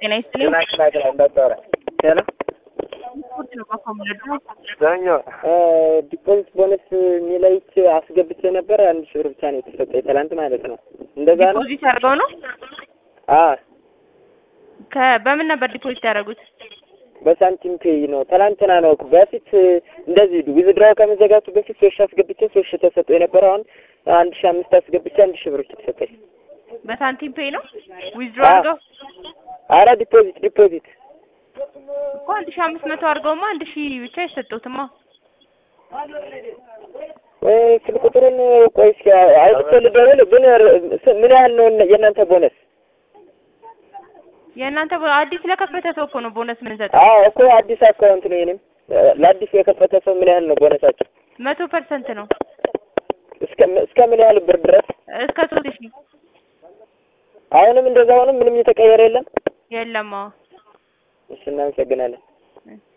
ጤና ይስጥልኝ። ሄሎ ስፖርት ነው በኮምነዱ ዛኛው ዲፖዚት ቦነስ የሚለይች አስገብቼ ነበር። አንድ ሺህ ብር ብቻ ነው የተሰጠኝ ትላንት ማለት ነው። እንደዛ ነው። ዲፖዚት አድርገው ነው አ ከ በምን ነበር ዲፖዚት ያደረጉት? በሳንቲም ፔይ ነው። ትላንትና ነው። በፊት እንደዚህ ዊዝድራው ከመዘጋቱ በፊት ሶስት ሺህ አስገብቼ ሶስት ሺህ ተሰጠኝ ነበር። አሁን አንድ ሺህ አምስት አስገብቼ አንድ ሺህ ብር ብቻ ተሰጠኝ። በሳንቲም ፔይ ነው ዊዝድሮ አዎ። አድርገው አረ ዲፖዚት ዲፖዚት እኮ አንድ ሺህ አምስት መቶ አድርገውማ አንድ ሺህ ብቻ የሰጠሁትማ ወይ ስልክ ቁጥሩን ቆይ እስኪ አውጥቼ ልደውል። ግን ር- ምን ያህል ነው የእናንተ ቦነስ? የእናንተ ቦ- አዲስ ለከፈተ ሰው እኮ ነው ቦነስ የምንሰጠው። አዎ እኮ አዲስ አካውንት ነው የኔም። ለአዲስ የከፈተ ሰው ምን ያህል ነው ቦነሳቸው? መቶ ፐርሰንት ነው እስከ እስከ ምን ያህል ብር ድረስ? እስከ ሶስት ሺህ አሁንም እንደዛ አሁንም ምንም የተቀየረ የለም። የለም። አዎ እሺ እናመሰግናለን። እ